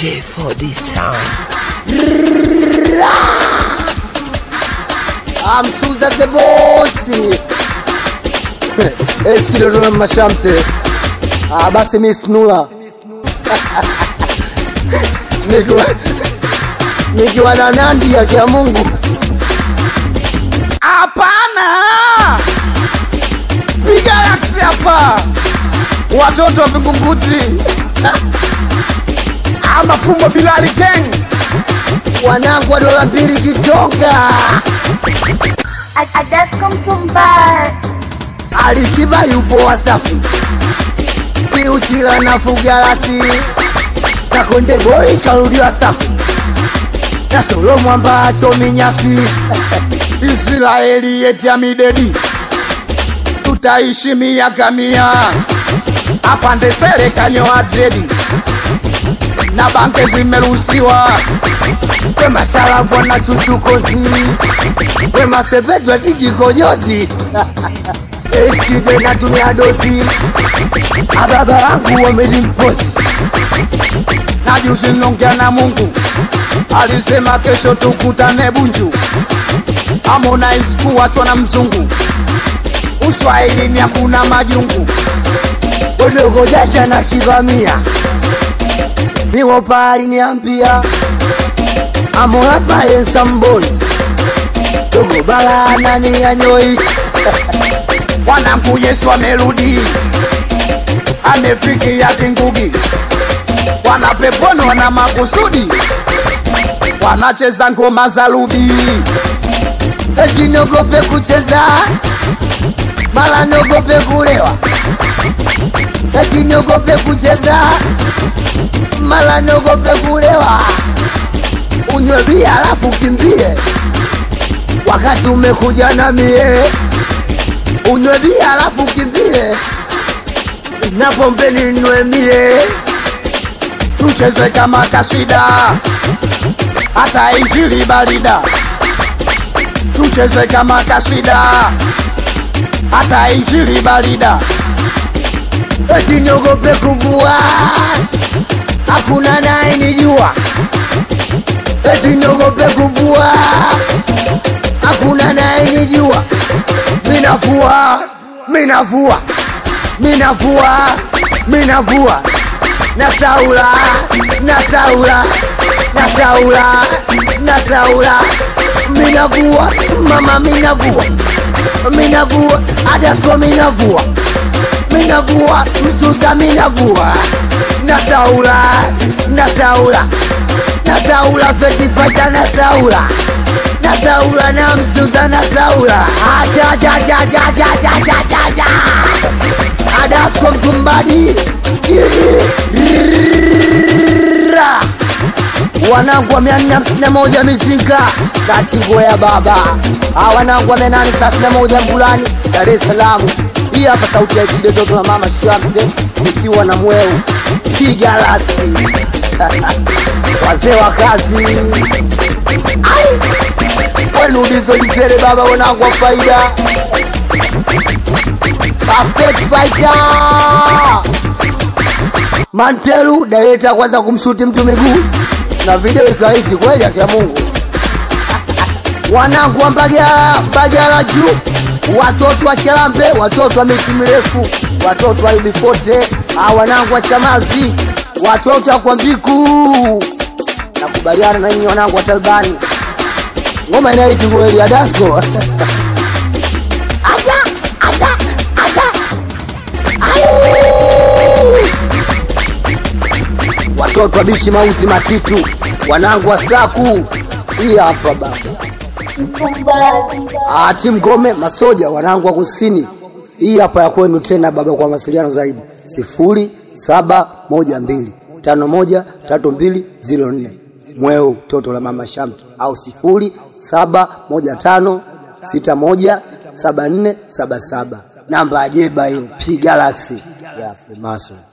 J4D Sound. amsuza the bosi eskilodona mashamte ah, basi mi snula nikiwa nikiwa na nandi yake ya mungu Hapana, Bigalaxy hapa, watoto wa Vingunguti ama Fumo Bilali Gang. wanangu wa dola mbili kitonga Adasco Mtumba. alikiba yupo wasafi kiuchila na fugarasi na konde boy karudiwa safi na solo mwamba chominyasi Israeli yeti ya midedi, tutaishi miaka mia. Afande serikali wa dredi na banke zimeruhusiwa. wema sharafu na chuchukozi wema sepetwa kijikojozi eside na tumia dozi ababa wangu wamelimpozi na juzi niliongea na Mungu, alisema kesho tukutane Bunju. Harmonize kuachwa na mzungu, uswahilini hakuna majungu. udogo jaja na kivamia niwo pari niambia amorapa ensamboi dogo bala nani yanyoi Wanangu Yesu amerudi, amefikia kingugi, wana peponi, wana makusudi, wanacheza ngoma za rubi. eti nogope kucheza mala nogope kulewa eti nogope kucheza mala nogope kulewa unywe bia alafu kimbie wakati umekuja na mie unywe bia alafu kimbie na pombe ninywe mie tucheze kama kaswida, hata injili barida. Tucheze kama kaswida, hata injili barida. eti niogope kuvua, hakuna naye nijua. Eti niogope kuvua, hakuna naye nijua. Minavua, minavua, minavua, minavua, nasaula, nasaula, nasaula, nasaula, minavua, mama minavua, minavua, adasko minavua minavua mchuza minavua nasaula nasaula nasaula fetifaita nasaula nasaula na mchuza nasaula ajajajajajajajaja adasko mtumbadi Ra. wanangu wa mia nne hamsini na moja mizinga na chingo ya baba Ah, wanangu wa mia nane thelathini na moja mgulani dar es salaam hii hapa sauti ya kide toto la mama shamte nikiwa na mweu piga lati wazee wa kazi Ai! kwenu ulizojitere baba wanangu wa faida Perfect fighter Mantelu daleta kwanza kumshuti mtu miguu na video ikaiti kweli akia Mungu. Wanangu wa Mbagala, Mbagala juu, watoto wa Chalambe, watoto wa miti mirefu, watoto wa Ibifote, ah, wanangu wa Chamazi, watoto wa Kwambiku. Nakubaliana na nyinyi wanangu wa Talbani. Ngoma inaiti kweli ya Dasko. Acha, acha, acha. Ai! watoto wa bishi mausi matitu wanangu wa saku hii hapa baba Ah, timu ngome masoja wanangu wa kusini hii hapa ya kwenu tena baba kwa mawasiliano zaidi sifuri saba moja mbili tano moja tatu mbili ziro nne mweu toto la mama shamtu au sifuri saba moja tano sita moja saba nne saba saba namba ya jeba hiyo p galaxy ya Freemason